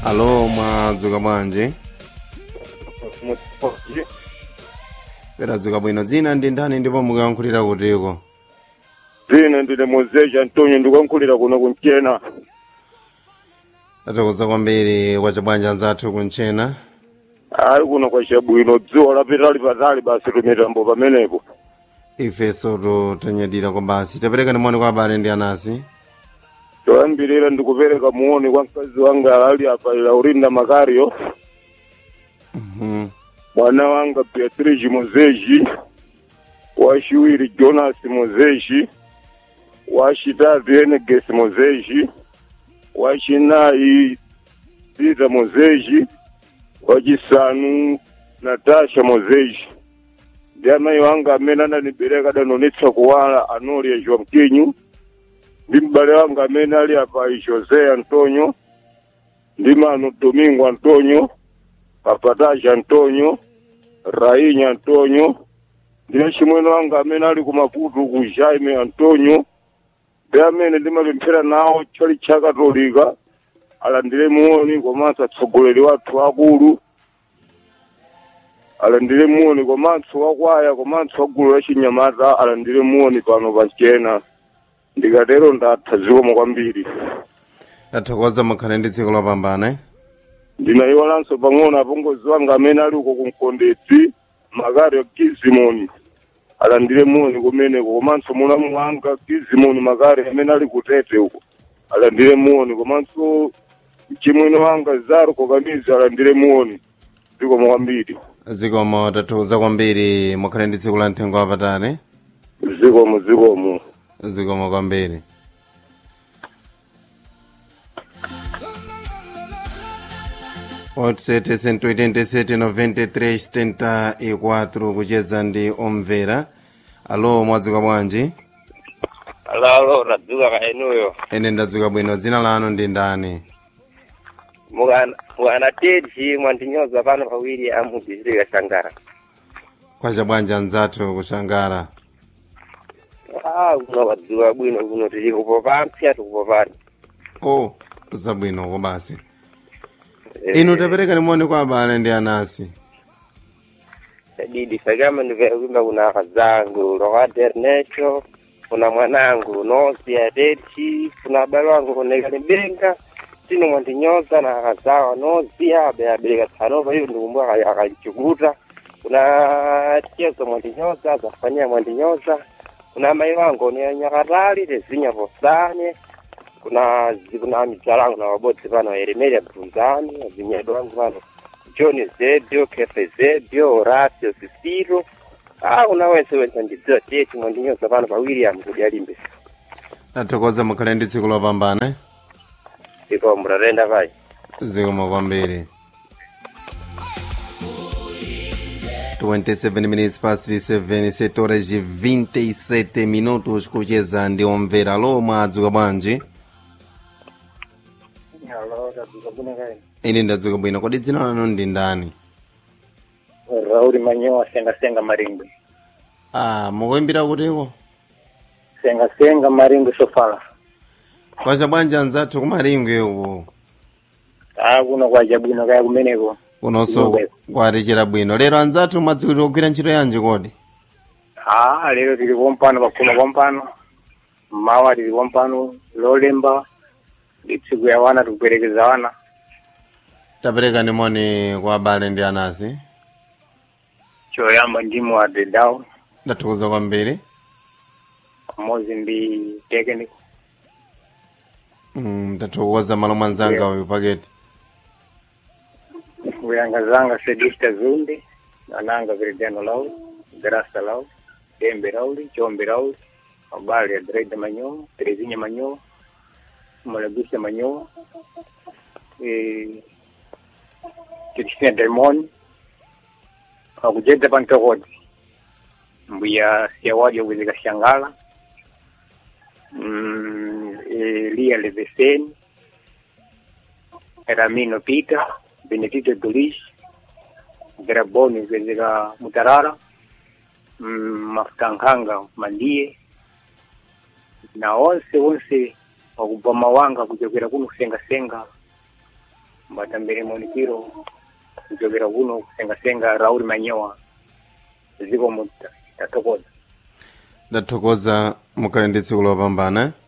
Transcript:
alo mwadzuka bwanji peradzuka bwino dzina ndi ndani ndipo mukuyankhulira kutiko dzina ndine mozeja antonio ndikuyankhulira kuno kunchena tathokoza kwambiri kwa chabwanja anzathu kunchena ali kuno kwa chabwino dzuwa lapitali patali basi tumitambo pamenepo ifenso tanyadira kwa basi tapereka nimoni kwa abale ndi anasi toyambirira ndikupereka muoni kwa mkazi wanga ali apa laurinda makario Mhm. mwana wanga beatrice mozeji wachiwiri jonas mozeji wachitatu eneges mozeji wachinayi pita mozeji wachisanu natasha mozeji ndi amayi wanga amene anandibereka adanonetsa kuwala anoli joa mkinyu ndi m'bale wanga amene ali apa josé antonio ndi mano domingo antonio papataja antonio rainha antonio ndine chimwene wanga amene ali kumaputu ku jaime antonio ndi amene ndimapemphera nawo chali cha katolika alandire muoni komanso atsogoleri wathu akulu alandire muoni komanso wakwaya komanso wagulu la chinyamata alandire muoni pano pachena ndikatero ndatha zikomo kwambiri tathokoza mukhale ndi tsiku lopambana eh? ndinayiwalanso pang'ono apongozi wanga amene ali uko kumkondedzi makario kizimoni alandire muoni kumeneko komanso mulamu wanga kizimoni makari amene ali kutete uko alandire muoni komanso chimwene wanga zaruko kamizi alandire muoni zikomo kwambiri zikomo tathokoza kwambiri mukhale ndi tsiku la mthengo wapatali zikomo zikomo zikomo kwambiri otsete 187 93 74 kucheza ndi omvera alo mwadzuka bwanji alalo radzuka kaenuyo ene ndadzuka bwino dzina lanu ndi ndani mwana tedzi mwandinyoza pano pawiri amudizirika shangara kwacha bwanji anzathu kushangara ah kuno wadzuka bwino kuno tili kupopa mpsya tikupopani o zabwinoko basi inu tapereka nimoni kwa abale ndi anasi didi sakama ndivekuimba kuna akazangu rohad ernesto kuna mwanangu nosi atedzi kuna abale wangu konekani benga tino mwandinyoza na akazawa nozi abe abereka tsanova iyo ndikumbuka akanchukuta kuna tiyezo mwandinyoza azafanyia mwandinyoza kuna mai wangu ni nyakatali tezinya posane kuna zi- kuna midzala wangu na wabodzi pano eremelia bvunzani azinyedo wangu pano john zedio kefe zedio horacio sisiro ah kuna wense wense ndidziwa teti mwandinyoza pano pa william kuti alimbe tathokoza mukhale ndi tsiku lopambana eh? iko mratenda pai zikomo kwambiri 27 minutes past 7 7 horas de 27 minutos kucheza ndi omvera alo mwadzuka bwanji ine ndadzuka bwino kodi dzina lanu ndi ndani rauli manyowa senga senga maringo ah mukuimbira kutiko senga senga maringo sofala kwacha bwanji anzathu kumaringwe uko ah kuno kwaja bwino kaya kumeneko kunonso Kuno kwatichera bwino lero anzathu mwadzukira kugwira ntchito yanji kodi ah lero tili pompano pakuma pompano mmawa tili pompano lolemba ndi tsiku ya wana tikuperekeza wana tapereka nimoni kwa abale ndi anasi choyamba ndimo adedao ndathokoza kwambiri pamodzi ndi technical Mm, ndathokoza malo mwanzanga Yeah. uyu paketi kuyanga zanga sedista zunde ananga veridiano lauli grasa lauli dembe lauli chombe lauli mabali ya dreida manyoa terezinya manyoa malabisa manyoa eh, Cristina Delmon akujeza pantokoti mbuya siawaja kuwezeka shangala mm, Elia Leveseni Ramino Peter Benedito Dulis Graboni kuwezeka Mutarara mm, Mafutankhanga Mandie na onse onse wakubva mawanga kuchokera kuno kusengasenga mbatambire monikiro kuchokera kuno kusengasenga rauri manyowa ziko mu tathokoza ndathokoza mukhale ndi tsiku lopambana